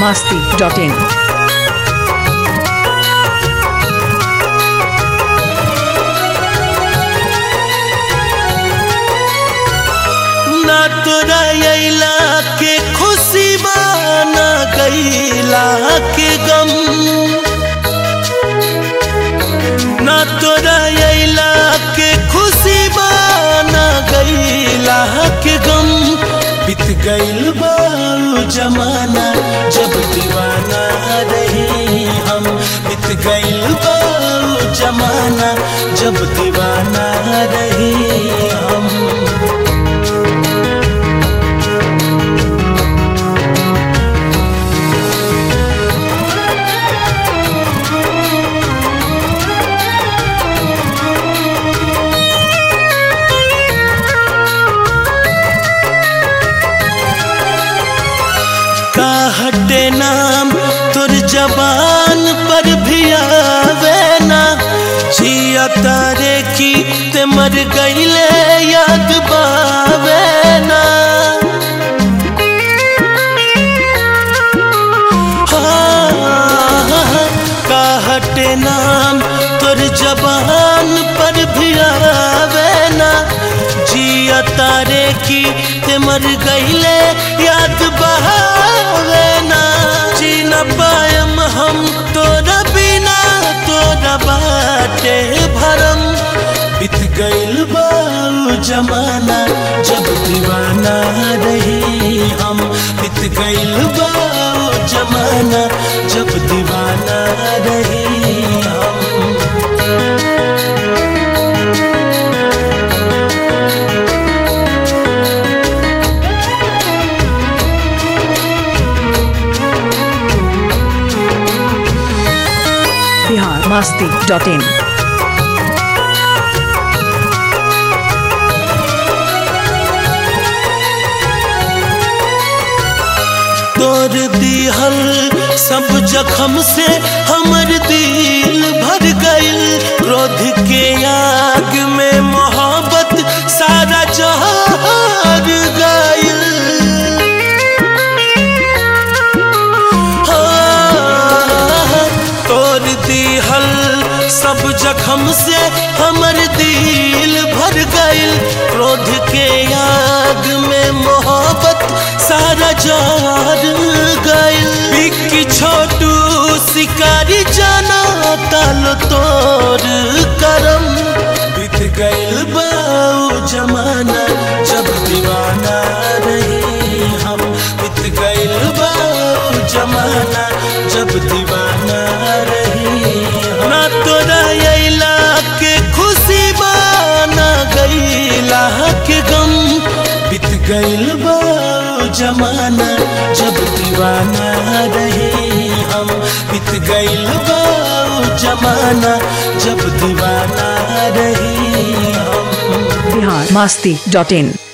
masti.in. ना तोरा अइला के खुशी बा ना गइला के गम ना तोरा अइला के खुशी बा ना गइला के गम बीत गइल बा उ जमाना जब दीवाना रही हम बीत गइल बा उ जमाना जब दीवाना रही हम का हटे नाम तुर जबान पर भी आवे ना जिया तारे की ते मर गईले याद बावे ना हाँ, का हटे नाम तुर जबान पर भी आवे ना जिया तारे की ते मर गईले याद बहावे ना जी न पायम हम तोरा बिना तोरा बाटे भरम बीत गइल बा उ जमाना जब दीवाना रही हम बीत गइल बा उ जमाना जब दीवाना रही हम Bihar masti.in. तोर दिहल सब जखम से हमर दिल भर गइल क्रोध के आग में मोहब्बत सारा जहर गइल हाँ, तोर दिहल सब जखम से हमर दिल भर गइल क्रोध के आग में मोहब्बत सारा जार गइल बिक्की छोटू शिकारी जाना ताल तोर करम बीत गइल बाऊ जमाना जब दीवाना रही हम बीत गइल बाऊ जमाना जब दीवाना रही हम। ना तोरा अइला के खुशी बा ना गइला के गम बीत गइल बा उ जमाना जब दीवाना रही हम बीत गइल बा उ जमाना जब दीवाना रही हम Bihar masti.in.